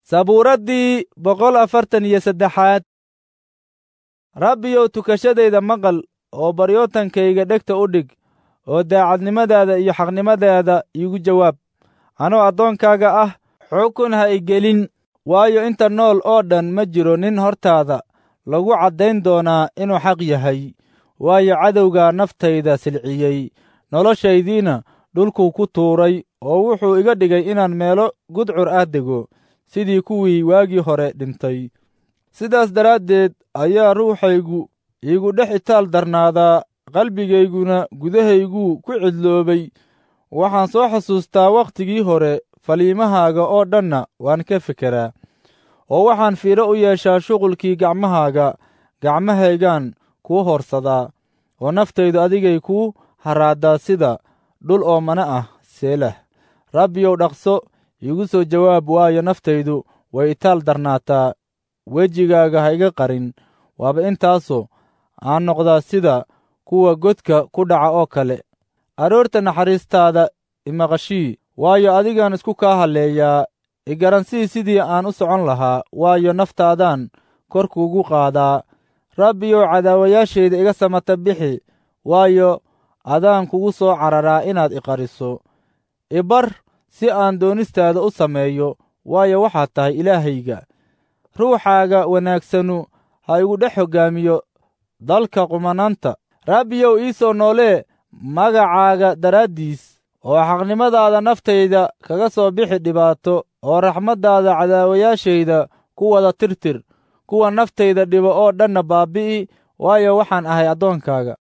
sabuuraddii boqol afartan iyo saddexaad rabbiyow tukashadayda maqal oo baryootankayga dhegta u dhig oo daacadnimadaada iyo xaqnimadaada iigu jawaab anoo addoonkaaga ah xukun ha igelin waayo inta nool oo dhan ma jiro nin hortaada lagu caddayn doonaa inuu xaq yahay waayo cadowgaa naftayda silciyey noloshaydiina dhulkuu ku tuuray oo wuxuu iga dhigay inaan meelo gudcur ah dego sidii kuwii waagii hore dhintay sidaas daraaddeed ayaa ruuxaygu iigu dhex itaal darnaadaa qalbigayguna gudahayguu ku cidloobay waxaan soo xusuustaa wakhtigii hore faliimahaaga oo dhanna waan ka fekeraa oo waxaan fiiro u yeeshaa shuqulkii gacmahaaga gacmahaygaan kuu horsadaa oo naftaydu adigay kuu haraaddaa sida dhul oomana ah seelah rabbiyow dhaqso iigu soo jawaab waayo naftaydu way itaal darnaataa wejigaaga ha iga qarin waaba intaasoo aan noqdaa sida kuwa godka ku dhaca oo kale aroorta naxariistaada imaqashii waayo adigaan isku kaa halleeyaa igaransii sidii aan u socon lahaa waayo naftaadaan kor kuugu qaadaa rabbiyow cadaawayaashayda iga samata bixi waayo adaan kugu soo cararaa inaad iqariso ibar si aan doonistaada u sameeyo waayo waxaad tahay ilaahayga ruuxaaga wanaagsanu ha igu dhex hoggaamiyo dalka qumanaanta rabbiyow ii soo noolee magacaaga daraaddiis oo xaqnimadaada naftayda kaga soo bixi dhibaato oo raxmaddaada cadaawayaashayda ku wada tirtir kuwa naftayda dhibo oo dhanna baabbi'i waayo waxaan ahay addoonkaaga